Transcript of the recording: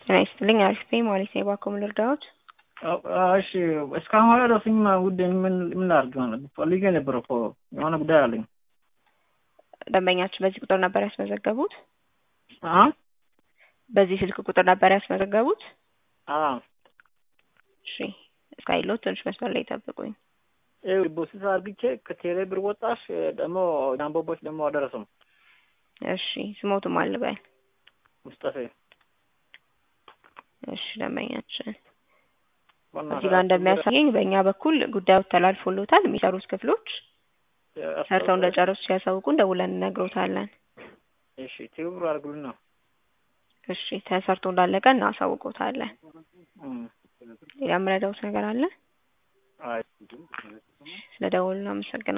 ጤና ይስጥልኝ። አሪፍ ነኝ ማለት ነው። እባክዎ ምን ልርዳዎት? እሺ እስካሁን አልደረሰኝም። ውድ ምን ምን ላድርግ ማለት ፈልጌ ነበር እኮ የሆነ ጉዳይ አለኝ። ደንበኛችን በዚህ ቁጥር ነበር ያስመዘገቡት? አ በዚህ ስልክ ቁጥር ነበር ያስመዘገቡት? አ እሺ እስካይሎት ትንሽ መስመር ላይ ጠብቁኝ። ይኸው ዲፖዚት አድርግቼ ከቴሌ ብር ወጣሽ ደግሞ ጃምቦቦች ደግሞ አልደረሰም። እሺ ስሞቱም አልበል። ሙስጠፌ እሺ ደንበኛችን በእናትህ እዚህ ጋር እንደሚያሳየኝ በእኛ በኩል ጉዳዩ ተላልፎሎታል። የሚሰሩት ክፍሎች ሰርተው እንደጨረሱ ሲያሳውቁን ደውለን እነግሮታለን። እሺ ትብብር አድርጉልና እሺ ተሰርቶ እንዳለቀ እናሳውቆታለን። እም፣ ሌላ የምረዳውት ነገር አለ? አይ ስለ ደወሉ አመሰግናለሁ።